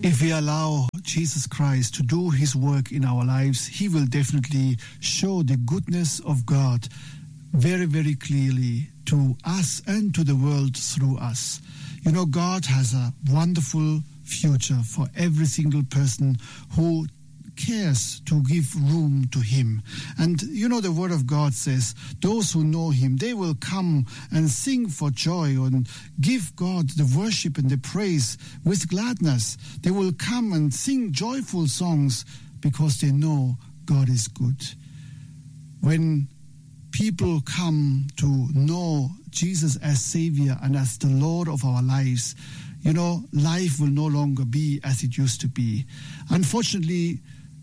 If we allow Jesus Christ to do his work in our lives, he will definitely show the goodness of God very, very clearly to us and to the world through us. You know, God has a wonderful future for every single person who cares to give room to him. And you know, the word of God says, those who know him, they will come and sing for joy and give God the worship and the praise with gladness. They will come and sing joyful songs because they know God is good. When people come to know Jesus as Savior and as the Lord of our lives, you know, life will no longer be as it used to be. Unfortunately,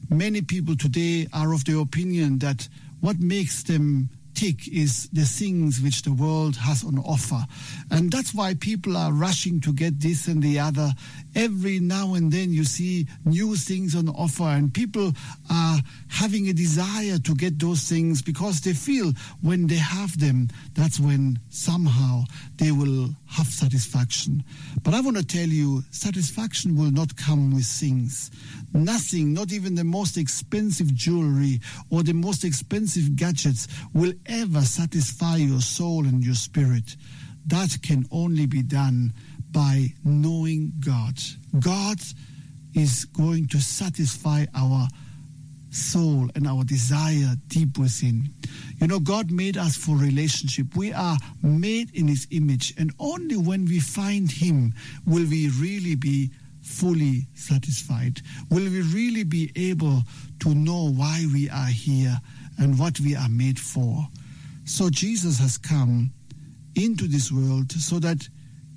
many people today are of the opinion that what makes them tick is the things which the world has on offer. And that's why people are rushing to get this and the other. Every now and then you see new things on offer, and people are having a desire to get those things because they feel when they have them, that's when somehow they will have satisfaction. But I want to tell you, satisfaction will not come with things. Nothing, not even the most expensive jewelry or the most expensive gadgets, will ever satisfy your soul and your spirit. That can only be done by knowing God. God is going to satisfy our soul and our desire deep within. You know, God made us for relationship. We are made in His image, and only when we find Him will we really be fully satisfied. Will we really be able to know why we are here and what we are made for? So, Jesus has come into this world so that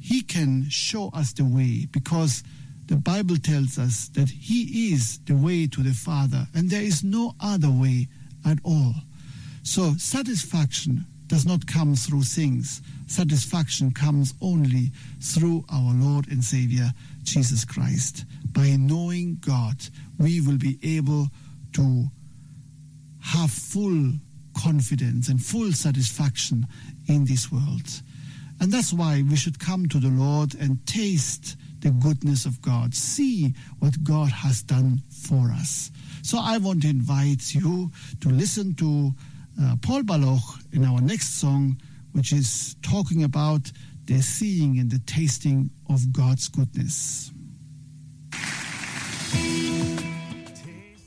He can show us the way because the Bible tells us that He is the way to the Father, and there is no other way at all. So, satisfaction does not come through things, satisfaction comes only through our Lord and Savior, Jesus Christ. By knowing God, we will be able to have full confidence and full satisfaction in this world. And that's why we should come to the Lord and taste the goodness of God, see what God has done for us. So I want to invite you to listen to uh, Paul Baloch in our next song, which is talking about the seeing and the tasting of God's goodness.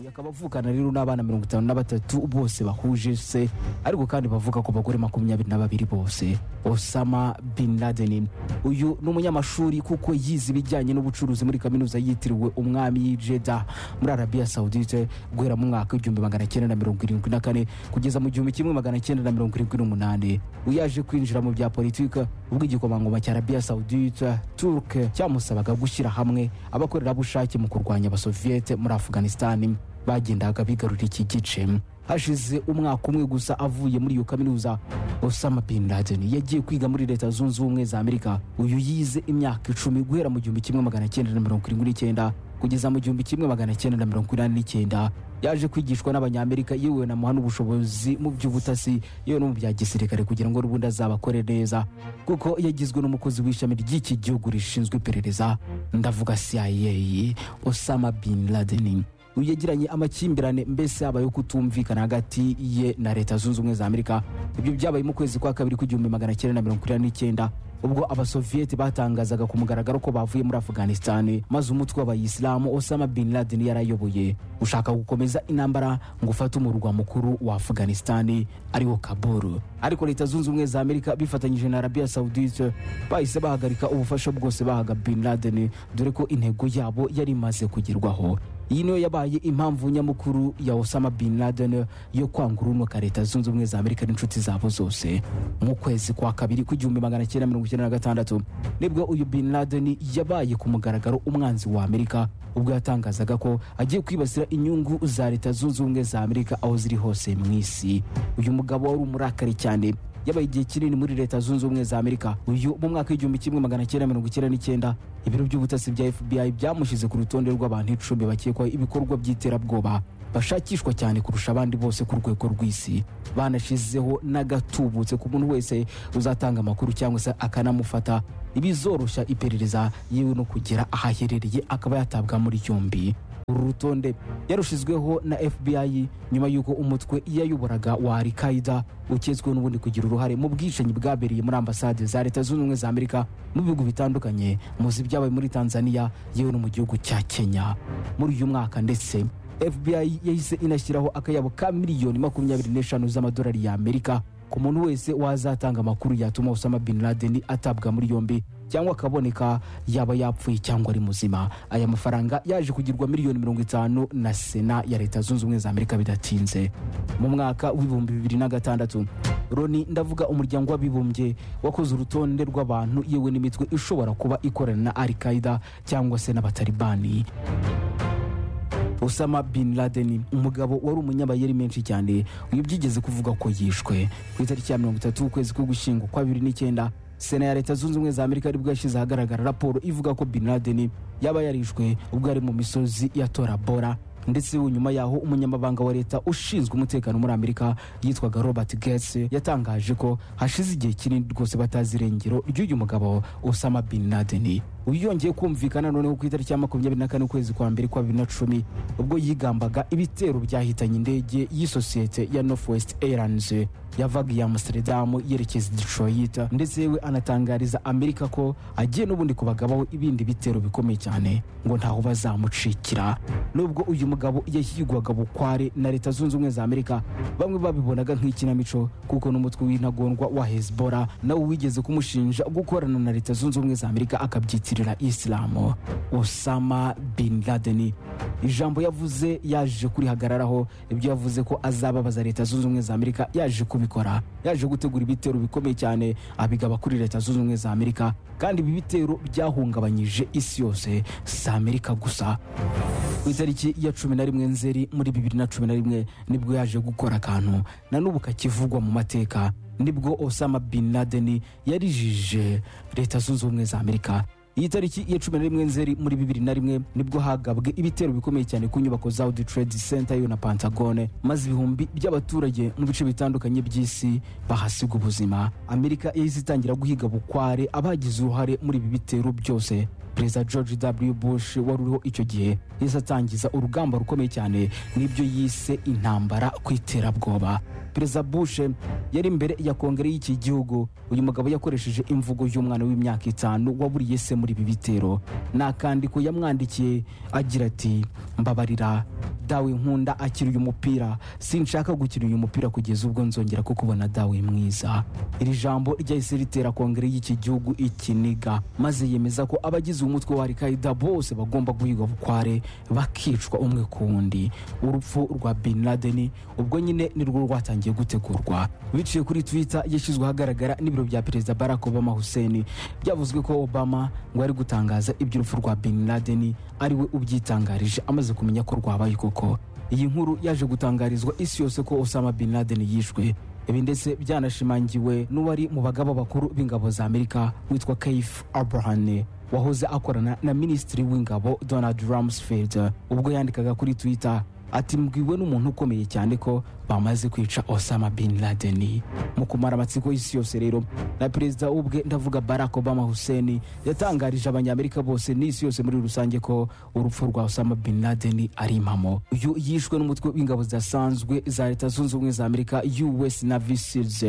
akaba avukana rero n'abana mirongo itanu na batatu bose bahuje se ariko kandi bavuga ku bagore makumyabiri na babiri bose osama bin laden uyu ni umunyamashuri kuko yize ibijyanye n'ubucuruzi muri kaminuza yitiriwe umwami y'ijeda muri arabiya sawudite guhera mu mwaka w'igihumbi magana cyenda na mirongo irindwi na kane kugeza mu gihumbi kimwe magana cyenda na mirongo irindwi n'umunani uyaje kwinjira mu bya politiki ubwo igikomangoma cya arabiya sawudite turke cyamusabaga gushyira hamwe abakorerabushake mu kurwanya abasoviyete muri afuganisitani bagendaga bigarurira iki gice hashize umwaka umwe gusa avuye muri iyo kaminuza osama bin laden yagiye kwiga muri leta zunze ubumwe za amerika uyu yize imyaka icumi guhera mu gihumbi kimwe magana cyenda na mirongo irindwi n'icyenda kugeza mu gihumbi kimwe magana cyenda na mirongo inani n'icyenda yaje kwigishwa n'abanyamerika yewe na muhana ubushobozi mu by'ubutasi yewe no mu bya gisirikare kugira ngo n'ubundi azabakore neza kuko yagizwe n'umukozi w'ishami ry'iki gihugu rishinzwe iperereza ndavuga cia osama bin laden yagiranye amakimbirane mbese habayeho kutumvikana hagati ye na leta zunze ubumwe za amerika ibyo byabaye mu kwezi kwa kabiri k'igihumbi magana cyenda na mirongo irindwi n'icyenda ubwo abasoviyeti batangazaga ku mugaragaro ko bavuye muri afuganisitani maze umutwe w'abayisilamu osama bin laden yarayoboye ushaka gukomeza intambara ngo ufate umurwa mukuru wa afuganisitani ariwo kaburu ariko leta zunze ubumwe za amerika bifatanyije na arabiya sawudite bahise bahagarika ubufasha bwose bahaga bin laden dore ko intego yabo yari imaze kugerwaho iyi niyo yabaye impamvu nyamukuru ya osama bin laden yo kwanga urunuka leta zunze ubumwe za amerika n'inshuti zabo zose mu kwezi kwa kabiri kw'igihumbi magana cyenda mirongo icyenda na gatandatu nibwo uyu bin laden yabaye ku mugaragaro umwanzi wa amerika ubwo yatangazaga ko agiye kwibasira inyungu za leta zunze ubumwe za amerika aho ziri hose mu isi uyu mugabo wari umurakari cyane yabaye igihe kinini muri leta zunze ubumwe za amerika uyu mu mwaka w'igihumbi kimwe magana cyenda mirongo icyenda n'icyenda ibiro by'ubutasi bya fbi byamushyize ku rutonde rw'abantu icumi bakekwaho ibikorwa by'iterabwoba bashakishwa cyane kurusha abandi bose ku rwego rw'isi banashyizeho n'agatubutse ku muntu wese uzatanga amakuru cyangwa se akanamufata ibizoroshya iperereza yewe no kugera ahaherereye akaba yatabwa muri yombi uru rutonde yarushizweho na fbi nyuma y'uko umutwe yayoboraga wa al qaida ukizwiho n'ubundi kugira uruhare mu bwicanyi bwabereye muri ambasade za leta zunze ubumwe za amerika mu bihugu bitandukanye muzi ibyabaye muri tanzania yewe no mu gihugu cya kenya muri uyu mwaka ndetse fbi yahise inashyiraho akayabo ka miliyoni makumyabiri n'eshanu z'amadolari y'amerika ku muntu wese wazatanga amakuru yatuma osama bin laden atabwa muri yombi cyangwa akaboneka yaba yapfuye cyangwa ari muzima aya mafaranga yaje kugirwa miliyoni mirongo itanu na sena ya leta zunze ubumwe za amerika bidatinze mu mwaka w'ibihumbi bibiri na gatandatu roni ndavuga umuryango w'abibumbye wakoze urutonde rw'abantu yewe n'imitwe ishobora kuba ikorana na al qaida cyangwa se n'abatalibani osama bin laden umugabo wari umunyabayeri menshi cyane uyu byigeze kuvuga ko yishwe ku itariki ya mirongo itatu ukwezi ko gushyingo kwa bibiri n'icyenda sena ya leta zunze ubumwe za amerika aribwo yashyize ahagaragara raporo ivuga ko bin laden yaba yarishwe ubwo ari mu misozi ya torabora ndetse nyuma yaho umunyamabanga wa leta ushinzwe umutekano muri amerika yitwaga robert gates yatangaje ko hashize igihe kinini rwose batazi irengero ry'uyu mugabo osama bin laden yongeye kumvikana noneho ku itariki ya makumyabiri na kane ukwezi kwa mbere kwa bibiri na cumi ubwo yigambaga ibitero byahitanye indege y'isosiyete ya northwest airlines yavaga iya amsterdam yerekeza detroit ndetse yewe anatangariza amerika ko agiye n'ubundi kubagabaho ibindi bitero bikomeye cyane ngo ntaho bazamucikira nubwo uyu mugabo yahigwaga bukware na leta zunze ubumwe za amerika bamwe babibonaga nk'ikinamico kuko n'umutwe w'intagondwa wa hezbora nawe wigeze kumushinja gukorana na leta zunze ubumwe za amerika akabyitirira guhatirira isilamu osama bin laden ijambo yavuze yaje kurihagararaho ibyo yavuze ko azababaza leta zunze ubumwe za amerika yaje kubikora yaje gutegura ibitero bikomeye cyane abigaba kuri leta zunze ubumwe za amerika kandi ibi bitero byahungabanyije isi yose si amerika gusa ku itariki ya cumi na rimwe nzeri muri bibiri na cumi na rimwe nibwo yaje gukora akantu na n'ubu kakivugwa mu mateka nibwo osama bin laden yarijije leta zunze ubumwe za amerika iyi tariki ya cumi na rimwe nzeri muri bibiri na rimwe nibwo hagabwe ibitero bikomeye cyane ku nyubako za audi trade center yo na pantagone maze ibihumbi by'abaturage mu bice bitandukanye by'isi bahasiga ubuzima amerika yahise itangira guhiga bukware abagize uruhare muri ibi bitero byose perezida george w bush wari uriho icyo gihe yahise atangiza urugamba rukomeye cyane n'ibyo yise intambara ku iterabwoba perezida bush yari imbere ya kongere y'iki gihugu uyu mugabo yakoresheje imvugo y'umwana w'imyaka itanu waburiye se muri ibi bitero ni akandiko yamwandikiye agira ati mbabarira dawe nkunda akiri uyu mupira sinshaka gukina uyu mupira kugeza ubwo nzongera kukubona dawe mwiza iri jambo ryahise ritera kongere y'iki gihugu ikiniga maze yemeza ko abagize umutwe wa alkaida bose bagomba guhigwa bukware bakicwa umwe ku wundi urupfu rwa bin laden ubwo nyine nirwo rwatangiye rugiye gutegurwa biciye kuri twitter yashyizwe ahagaragara n'ibiro bya perezida barack obama hussein byavuzwe ko obama ngo ari gutangaza iby'urupfu rwa bin laden ariwe ubyitangarije amaze kumenya ko rwabaye koko iyi nkuru yaje gutangarizwa isi yose ko osama bin laden yishwe ibi ndetse byanashimangiwe n'uwari mu bagaba bakuru b'ingabo za amerika witwa kaif abrahane wahoze akorana na minisitiri w'ingabo donald rumsfeld ubwo yandikaga kuri twitter ati mbwiwe n'umuntu ukomeye cyane ko bamaze kwica osama bin laden mu kumara amatsiko y'isi yose rero na perezida ubwe ndavuga barack obama hussein yatangarije abanyamerika bose n'isi yose muri rusange ko urupfu rwa osama bin laden ari impamo uyu yishwe n'umutwe w'ingabo zidasanzwe za leta zunze ubumwe za amerika us navy seals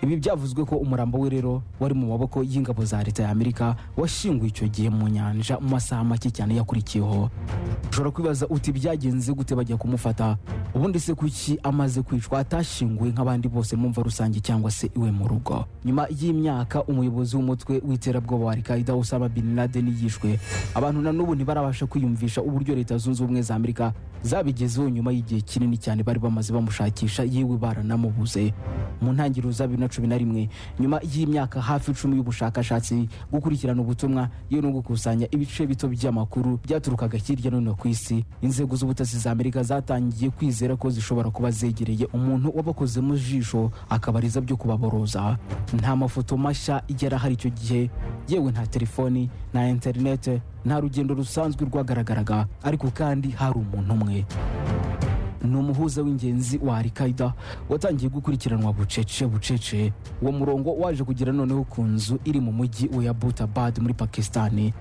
ibi byavuzwe ko umurambo we rero wari mu maboko y'ingabo za leta ya amerika washinguwe icyo gihe mu nyanja mu masaha make cyane yakurikiyeho ushobora kwibaza uti byagenze gute bajya kumufata ubundi se kuki amaze kwicwa atashinguwe nk'abandi bose mu mva rusange cyangwa se iwe mu rugo nyuma y'imyaka umuyobozi w'umutwe w'iterabwoba wa alkaida usama bin laden yishwe abantu na n'ubu ntibarabasha kwiyumvisha uburyo leta zunze ubumwe za amerika zabigezeho nyuma y'igihe kinini cyane bari bamaze bamushakisha yewe baranamubuze mu ntangiriro za bibiri na cumi na rimwe nyuma y'imyaka hafi icumi y'ubushakashatsi gukurikirana ubutumwa yo no gukusanya ibice bito by'amakuru byaturukaga hirya no hino ku isi inzego z'ubutasi za amerika zatangiye kwizera ko zishobora kuba zegereye umuntu wabakoze mu jisho akabariza byo kubaboroza nta mafoto mashya yari ahari icyo gihe yewe nta telefoni nta interinete nta rugendo rusanzwe rwagaragaraga ariko kandi hari umuntu umwe ni umuhuza w'ingenzi wa alikaida watangiye gukurikiranwa bucece bucece uwo murongo waje kugera noneho ku nzu iri mu mujyi wa abutabad muri pakisitani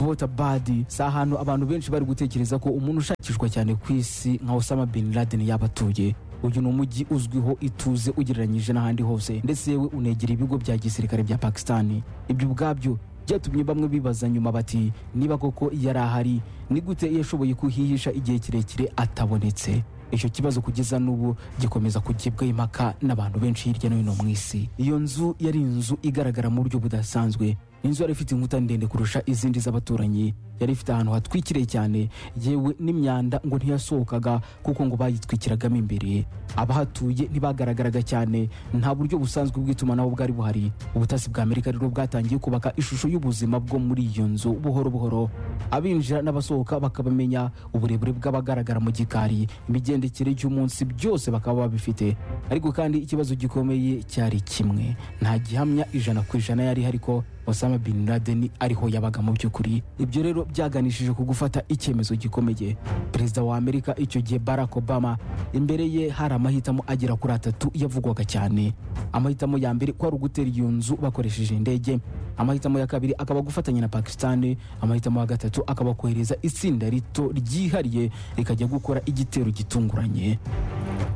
abutabad si ahantu abantu benshi bari gutekereza ko umuntu ushakishwa cyane ku isi nka osama bin laden yaba atuye uyu ni umujyi uzwiho ituze ugereranyije n'ahandi hose ndetse yewe unegera ibigo bya gisirikare bya pakisitani ibyo ubwabyo byatumye bamwe bibaza nyuma bati niba koko yari ahari ni gute yashoboye kuhihisha igihe kirekire atabonetse icyo kibazo kugeza n'ubu gikomeza kugibwaho impaka n'abantu benshi hirya no hino mu isi iyo nzu yari inzu igaragara mu buryo budasanzwe inzu yari ifite inkuta ndende kurusha izindi z'abaturanyi yari ifite ahantu hatwikiriye cyane yewe n'imyanda ngo ntiyasohokaga kuko ngo bayitwikiragamo imbere abahatuye ntibagaragaraga cyane nta buryo busanzwe bw'itumanaho bwari buhari ubutasi bwa amerika rero bwatangiye kubaka ishusho y'ubuzima bwo muri iyo nzu buhoro buhoro abinjira n'abasohoka bakabamenya uburebure bw'abagaragara mu gikari imigendekere y'umunsi byose bakaba babifite ariko kandi ikibazo gikomeye cyari kimwe nta gihamya ijana ku ijana yari ihari ko osama bin laden ariho yabaga mu by'ukuri ibyo rero byaganishije ku gufata icyemezo gikomeye perezida wa amerika icyo gihe barack obama imbere ye hari amahitamo agera kuri atatu yavugwaga cyane amahitamo ya mbere ko ari ugutera iyo nzu bakoresheje indege amahitamo ya kabiri akaba gufatanya na pakisitani amahitamo ya gatatu akaba kohereza itsinda rito ryihariye rikajya gukora igitero gitunguranye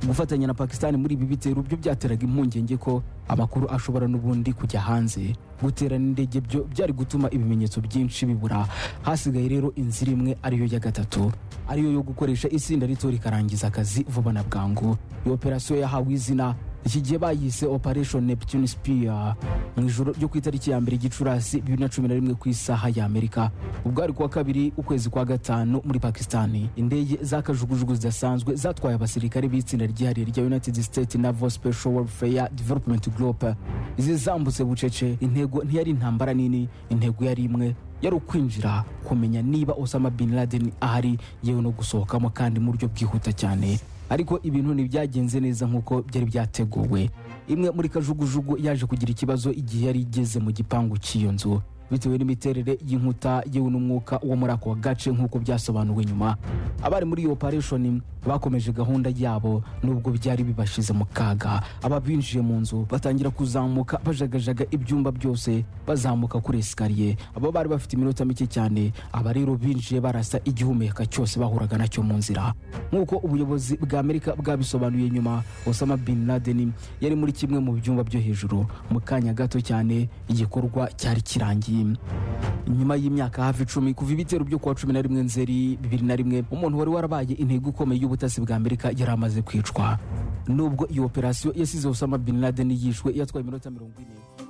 gufatanya na pakisitani muri ibi bitero byo byateraga impungenge ko amakuru ashobora n'ubundi kujya hanze guterana indege byo byari gutuma ibimenyetso byinshi bibura hasigaye rero inzira imwe ariyo ya gatatu ariyo yo gukoresha itsinda rito rikarangiza akazi vuba na bwangu iyo operasiyo yahawe izina iki gihe bayise operation neptune spear mu ijoro ryo ku itariki ya mbere gicurasi bibiri na cumi na rimwe ku isaha ya amerika ubwari kuwa kabiri ukwezi kwa gatanu muri pakistani indege z'akajugujugu zidasanzwe zatwaye abasirikare b'itsinda ryihariye rya united states naval special warfare development group izi zambutse bucece intego ntiyari intambara nini intego yari imwe yari ukwinjira kumenya niba osama bin laden ahari yewe no gusohokamo kandi mu buryo bwihuta cyane ariko ibintu ntibyagenze neza nk'uko byari byateguwe imwe muri kajugujugu yaje kugira ikibazo igihe yari igeze mu gipangu cy'iyo nzu bitewe n'imiterere y'inkuta yewe n'umwuka wo muri ako gace nk'uko byasobanuwe nyuma abari muri iyo operation bakomeje gahunda yabo nubwo byari bibashyize mu kaga ababinjiye mu nzu batangira kuzamuka bajagajaga ibyumba byose bazamuka kuri esikariye abo bari bafite iminota mike cyane aba rero binjiye barasa igihumeka cyose bahuraga nacyo mu nzira nk'uko ubuyobozi bwa amerika bwabisobanuye nyuma osama bin laden yari muri kimwe mu byumba byo hejuru mu kanya gato cyane igikorwa cyari kirangiye nyuma y'imyaka hafi icumi kuva ibitero byo kuwa cumi na rimwe nzeri bibiri na rimwe umuntu wari warabaye intego ikomeye y'ubutasi bwa amerika yari amaze kwicwa nubwo iyo operasiyo yasize osama bin laden yishwe yatwaye iminota mirongo ine